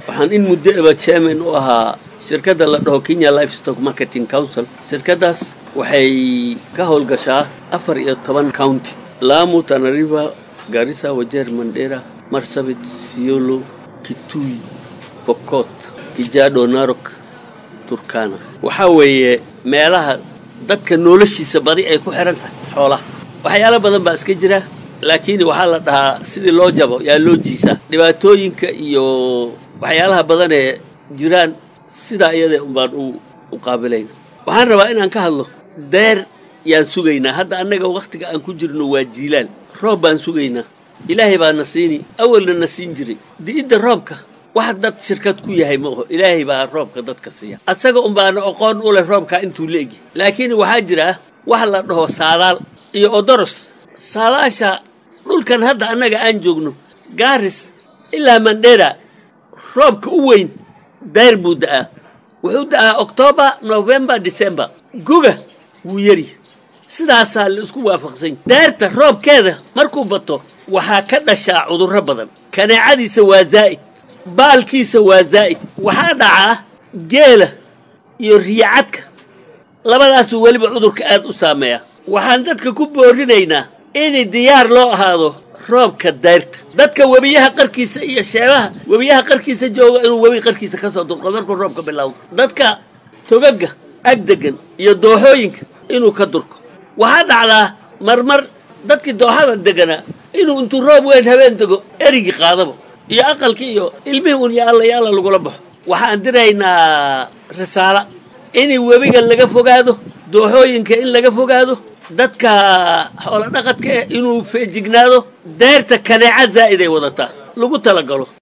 waxaan in muddo eba chairman u ahaa shirkadda la dhaho kenya livestock marketing council shirkaddaas waxay ka howlgashaa afar iyo toban county lamu tanariva garissa wajeer mandera marsabit siolo kitui pokot kijado narok turkana waxaa weeye meelaha dadka noloshiisa badi ay ku xihan tahay xoolaha waxyaalo badan baa iska jira laakiin waxaa la dhahaa sidii loo jabo yaa loo jiisaa dhibaatooyinka iyo waxyaalaha badan ee jiraan sidaa iyada unbaan u qaabilayna waxaan rabaa inaan ka hadlo deer yaan sugaynaa hadda annaga wakhtiga aan ku jirno waa jiilaan roob baan sugaynaa ilaahay baa na siini awalna na siin jiray di'idda roobka wax dad shirkad ku yahay ma oho ilaahay baa roobka dadka siiya asaga unbaana aqoon u leh roobkaa intuu la egi laakiin waxaa jira wax la dhaho saadaal iyo odoros saadaasha dhulkan hadda annaga aan joogno gaaris ilaa mandhera roobka u weyn dayr buu da'aa wuxuu da'aa octoobar novembar december guga wuu yari sidaasaa la isku waafaqsany dayrta roobkeeda markuu bato waxaa ka dhashaa cudurro badan kaneecadiisa waa zaa'id baalkiisa waa zaa'id waxaa dhacaa geela iyo riyacadka labadaasuu weliba cudurka aad u saameeya waxaan dadka ku boorinaynaa in diyaar loo ahaado roobka dayrta dadka webiyaha qarkiisa iyo sheebaha webiyaha qarkiisa jooga inuu webi qarkiisa kasoo durqo markuu roobka bilowdo dadka togaga agdegan iyo dooxooyinka inuu ka durko waxaa dhacdaa marmar dadkii dooxada deganaa inuu intuu roob weyn habeen dego erigii qaadaba iyo aqalkii iyo ilmihii un ya alla ya alla lagula baxo waxaan diraynaa risaala in webiga laga fogaado dooxooyinka in laga fogaado dadka xoolo dhaqadka eh inuu feejignaado deyrta kaneeca zaa'id ay wadataa lagu talagalo